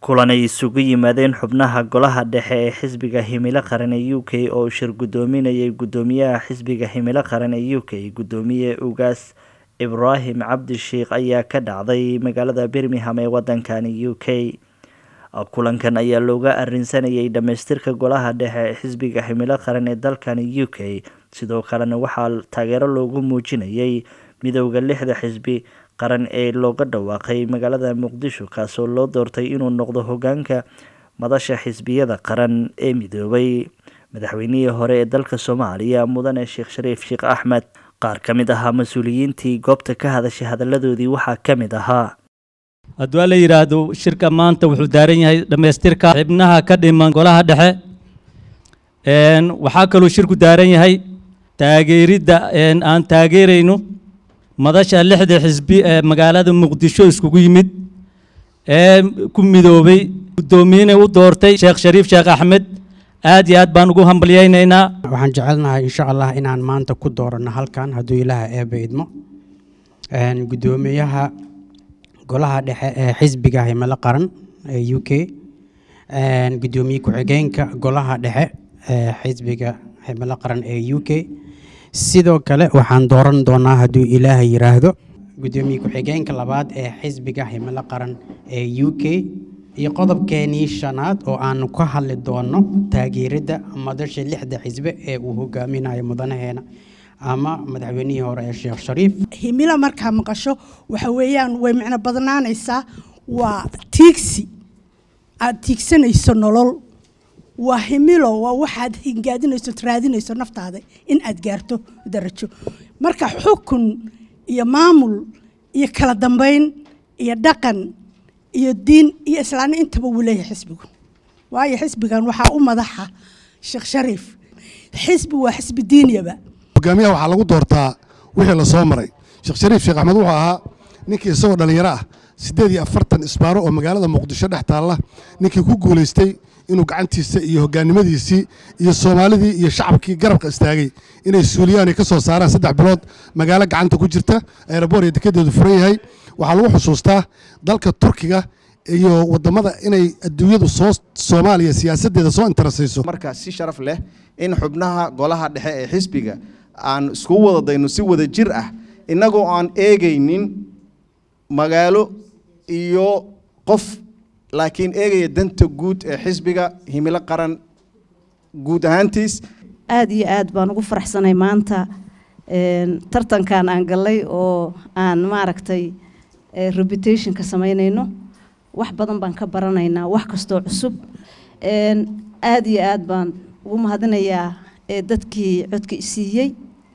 kulan ay isugu yimaadeen xubnaha golaha dhexe ee xisbiga himilo qaran ee u k oo shir guddoominayay guddoomiyaha xisbiga himilo qaran ee u k guddoomiye ugaas ibraahim cabdi sheikh ayaa ka dhacday magaalada birmingham ee wadankani u k kulankan ayaa looga arinsanayay dhamaystirka golaha dhexe ee xisbiga himilo qaran ee dalkani u k sidoo kalena waxaa taageero loogu muujinayay midowda lixda xisbi qaran ee looga dhawaaqay magaalada muqdisho kaasoo loo doortay inuu noqdo hogaanka madasha xisbiyada qaran ee midoobay madaxweynihii hore ee dalka soomaaliya mudane sheekh shariif sheekh axmed qaar ka mid ahaa mas-uuliyiintii goobta ka hadashay hadalladoodii waxaa ka mid ahaa hadduu la yidhaahdo shirka maanta wuxuu daaran yahay dhammaystirka xibnaha ka dhiman golaha dhexe waxaa kaloo shirku daaran yahay taageeridda aan taageerayno madasha lixda xisbi ee magaalada muqdisho iskugu yimid ee ku midoobay guddoomiyena u doortay sheekh shariif sheekh axmed aad iyo aad baan ugu hambalyaynaynaa waxaan jecelnahay insha allah inaan maanta ku dooranno halkan hadduu ilaaha eeba idmo guddoomiyaha golaha dhexe ee xisbiga himilo qaran ee u k guddoomiye ku-xigeenka golaha dhexe ee xisbiga himilo qaran ee u k sidoo kale waxaan dooran doonaa hadduu ilaaha yiraahdo guddoomiye ku-xigeenka labaad ee xisbiga himilo qaran ee u k iyo qodobkeenii shanaad oo aanu ka hadli doono taageeridda madasha lixda xisbe ee uu hogaaminayo mudanaheena ama madaxweynihii hore ee sheekh shariif himilo markaa maqasho waxa weeyaan way micno badnaanaysaa waa tiigsi aada tiigsanayso nolol waa himilo waa waxaad hingaadinayso raadinayso naftaada in aad gaarto darajo marka xukun iyo maamul iyo kala dambeyn iyo dhaqan iyo diin iyo islaamni intaba wuu leeyahay xisbigu waayo xisbigan waxaa u madaxa sheekh shariif xisbi waa xisbi diiniyaba hogaamiyaha waxaa lagu doortaa wixii la soo maray sheekh shariif sheekh axmed wuxuu ahaa ninkii isagoo dhallinyaro ah siddeed iyo afartan isbaaro oo magaalada muqdisho dhex taalla ninkii ku guulaystay inuu gacantiisa iyo hogaannimadiisii iyo soomaalidii iyo shacabkii garabka istaagay inay suuliyaan ay ka soo saaraan saddex bilood magaalo gacanta ku jirta eeraboor iyo dekedeedu furan yahay waxaa lagu xusuustaa dalka turkiga iyo wadamada inay adduunyadu soo soomaaliya siyaasaddeeda soo intarasayso marka si sharaf leh in xubnaha golaha dhexe ee xisbiga aan iskugu wada dayno si wada jir ah innagoo aan eegaynin magaalo iyo qof laakiin eegaya danta guud ee xisbiga himilo qaran guud ahaantiis aada iyo aad baan ugu faraxsanay maanta tartankan aan gallay oo aan maaragtay reputationka samaynayno wax badan baan ka baranaynaa wax kastoo cusub aada iyo aad baan ugu mahadinayaa dadkii codka isiiyey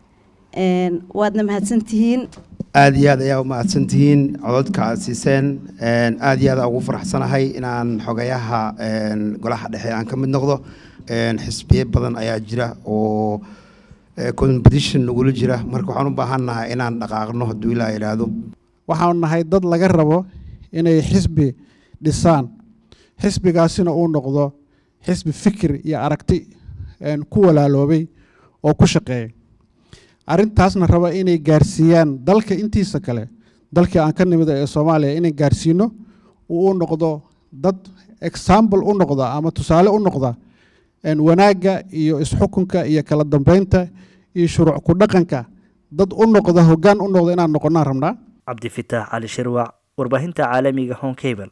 waadna mahadsantihiin aada iyo aad ayaa u mahadsantihiin cododka aad siiseen aada iyo aad ugu faraxsanahay inaan xogayaha golaha dhexe aan ka mid noqdo xisbiye badan ayaa jira oo competition nagula jira marka waxaan u baahannahay inaan dhaqaaqno hadduu ilaa idhaahdo waxaan nahay dad laga rabo inay xisbi dhisaan xisbigaasina uu noqdo xisbi fikir iyo aragti ku walaaloobay oo ku shaqeeya arrintaasna raba inay gaarsiiyaan dalka intiisa kale dalkii aan ka nimid ee soomaaliya inay gaarsiino uu u noqdo dad example u noqda ama tusaale u noqda wanaagga iyo isxukunka iyo kala dambeynta iyo shuruuc ku dhaqanka dad u noqda hoggaan u noqda inaan noqonnaan rabnaa cabdifitaax cali shirwac warbaahinta caalamiga honkable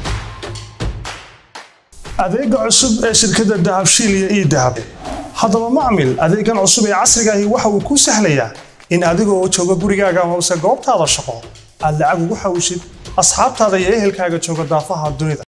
adeega cusub ee shirkadda dahabshiil iyo ii dahab haddaba macmil adeegan cusub ee casrigaahi waxa uu kuu sahlayaa in adigoo jooga gurigaaga amase goobtaada shaqo aad lacag ugu xawishid asxaabtaada iyo ehelkaaga jooga daafaha dunida